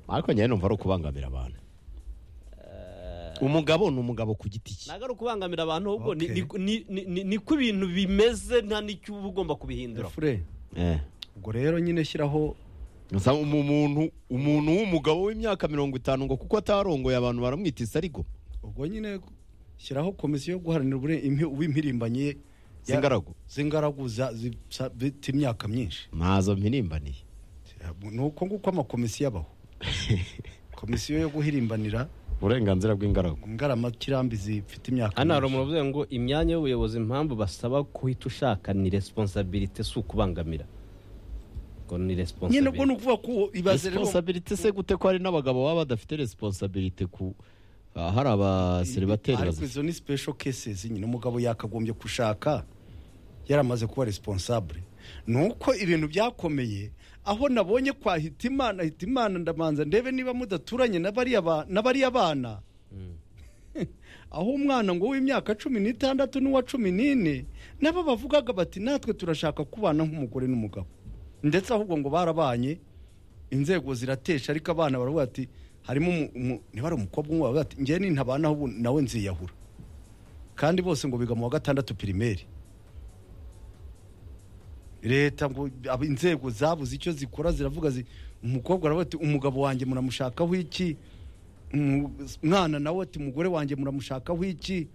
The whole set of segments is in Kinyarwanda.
ariko njyewe numva ari ukubangamira abantu umugabo ni umugabo ku giti cye ntabwo ari ukubangamira abantu ahubwo ni- Okay. ni- ni- ni- niko ibintu bimeze nta n'icyo uba ugomba kubihindura fure ubwo rero nyine shyiraho Gusa umu- umuntu umuntu w'umugabo w'imyaka mirongo itanu ngo kuko atarongoye abantu baramwita isarigo ubwo nyine shyiraho komisiyo yo guharanira ubure- impi- uw'impirimbanyi ye- Z'ingaragu. z'ingaragu za- zisa- bita imyaka myinshi ntazo mpirimbaniye ni uko nguko amakomisiyo abaho komisiyo yo guhirimbanira uburenganzira bw'ingaragu ingaramakiramba zifite imyaka hano hari myinshi. umuntu uvuga ngo imyanya y'ubuyobozi impamvu basaba kuhita ushaka ni responsabilite si ukubangamira ngo ni nyine ubwo ni responsabilite ukuvuga ko ibaze rero resiponsabiriti se gute ko hari n'abagabo baba badafite resiponsabiriti ku ah, hari abaseribateri ariko bazifite izo ni special cases nyine umugabo yakagombye gushaka yaramaze kuba responsable ni uko ibintu byakomeye aho nabonye kwa hitimana hitimana ndamanza ndebe niba mudaturanye n'abariya ba- n'abariya bana aho umwana ngo w'imyaka cumi n'itandatu n'uwa cumi n'ine nabo bavugaga bati natwe turashaka kubana nk'umugore n'umugabo ndetse ahubwo ngo barabanye inzego ziratesha ariko abana baravuga ati harimo umu- umu- niba ari umukobwa umwe baravuga ati njyewe nintabana ubu nawe nziyahura kandi bose ngo biga mu wa gatandatu pirimeri leta ngo ab- inzego zabuze icyo zikora ziravuga zi umukobwa aravuga ati umugabo wanjye muramushakaho iki Umu- mwana nawe ati umugore wanjye muramushakaho iki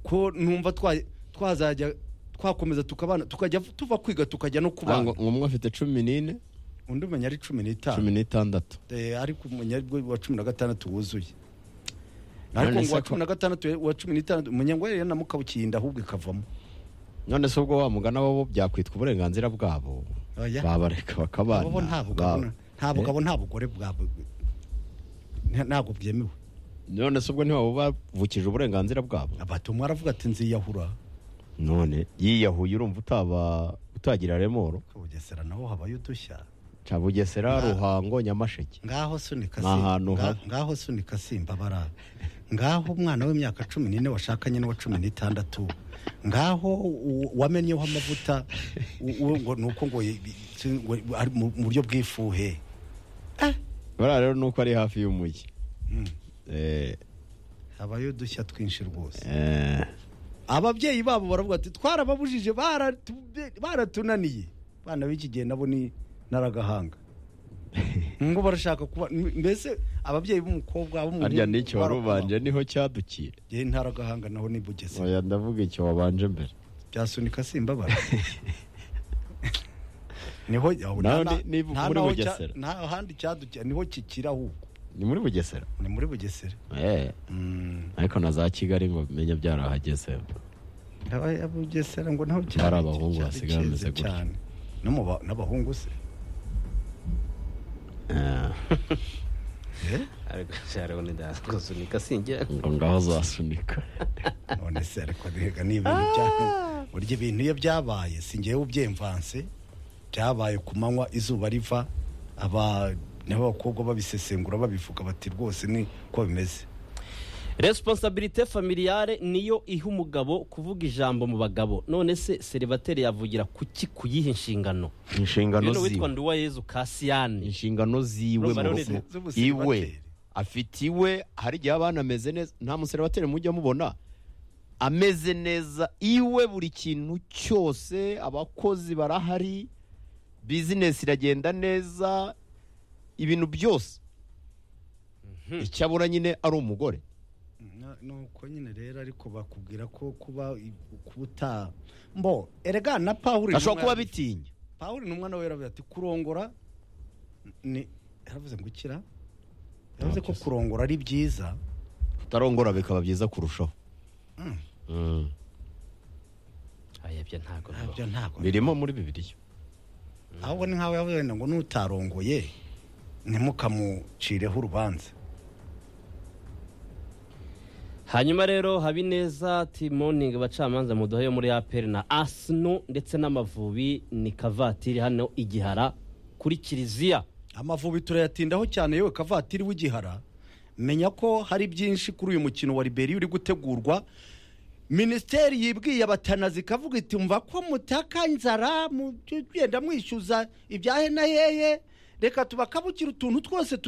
ko numva twa- twazajya twakomeza tukabana tukajya tuva kwiga tukajya no kubana umwe afite cumi n'ine undi umenya ari cumi n'itanu cumi n'itandatu Eh, ariko umunyarwe wa cumi na gatandatu wuzuye None ariko ngo se uwa ko- cumi na gatandatu uwa cumi n'itandatu umunyarwari rero namukabukiye inda ahubwo ikavamo none se ubwo wa mugana bo byakwitwa uburenganzira bwabo Oya. babareka bakabana abo bo nta bugabo Ba- nta Eh, bugabo nta bugore bwabo nta- ntabwo byemewe none se ubwo ntibabuvukije uburenganzira bwabo abato umwe aravuga ati nziyahura none yiyahuye urumva utaba utagira remoro ku bugesera naho habayo udushya ca bugesera ruhango nyamasheke ngaho sunika Ni ahantu Nga- haba. ngaho sunika simba bara ngaho umwana w'imyaka cumi n'ine washakanye n'uwa cumi n'itandatu ngaho u- wamennyeho amavuta u- u- ngo ni uko ngo i- i- ngo ari mu mu buryo bw'ifuhe bariya rero ni uko ari hafi y'umujyi Mm. Eh, habayo udushya twinshi rwose eh, ababyeyi babo baravuga ati twarababujije baratu- baratunaniye abana b'iki gihe nabo ni naragahanga ngo barashaka kuba mbese ababyeyi b'umukobwa harya n'icyo wari ubanje niho cyadukiye yewe ntaragahanga naho ni Bugesera oya ndavuga icyo wabanje mbere byasunika simbabara niho Naho ni- niba muri Bugesera. ntahandi cyadukira niho kikira ahubwo ni muri bugesera ni muri bugesera Eh, Mm, ariko na za kigali ngo menya byarahageze aba- ya bugesera ngo naho Hari abahungu basigaye bameze cyadukeze gutya. cyane No mu ba- n'abahungu se Eh, Eh? ariko hariho n'indasunika singira ngo ngaho zasunika none se ariko rega ni ibintu bya burya ibintu iyo byabaye si ngewe ubyemvanse byabaye ku manywa izuba riva aba n'abakobwa babisesengura babivuga bati rwose ni ko bimeze responsabilite familiale niyo iha umugabo kuvuga ijambo mu bagabo none se serivateri yavugira kuki kuyiha inshingano inshingano rero witwa ziwe nduwayezu kasiyani inshingano ziwe Urumva mu rero rugo. z'ubusiribateri. iwe afite iwe hari igihe abana ameze neza nta museribateri mujya mubona ameze neza iwe buri kintu cyose abakozi barahari bizinesi iragenda neza ibintu byose icyabura nyine ari umugore Na- nuko nyine rero ariko bakubwira ko kuba i- kuba uta mbo erega na pawuri ashobora kuba biti bitinya pawuri ni umwana wera ati kurongora ni yaravuze ngo ukira yavuze ko Ntabyose. kurongora ari byiza kutarongora bikaba byiza kurushaho Mm. Mm. ayabyo ntabwo bibaho. nabyo ntabwo birimo muri bibiriya ahubwo ni nkaho yavuze ngo nutarongoye ntimukamucireho urubanza hanyuma rero habineza timoningi abacamanza muduha yo muri aperi na asino ndetse n'amavubi ni kavatiri hano igihara kuri kiliziya amavubi turayatindaho cyane yewe kavatiri w'igihara menya ko hari byinshi kuri uyu mukino wa liberiya uri gutegurwa minisiteri yibwiye abatanazi ikavuga iti mva ko mutaka inzara mugenda mwishyuza ibya hena hehe reka tubakabukira utuntu twose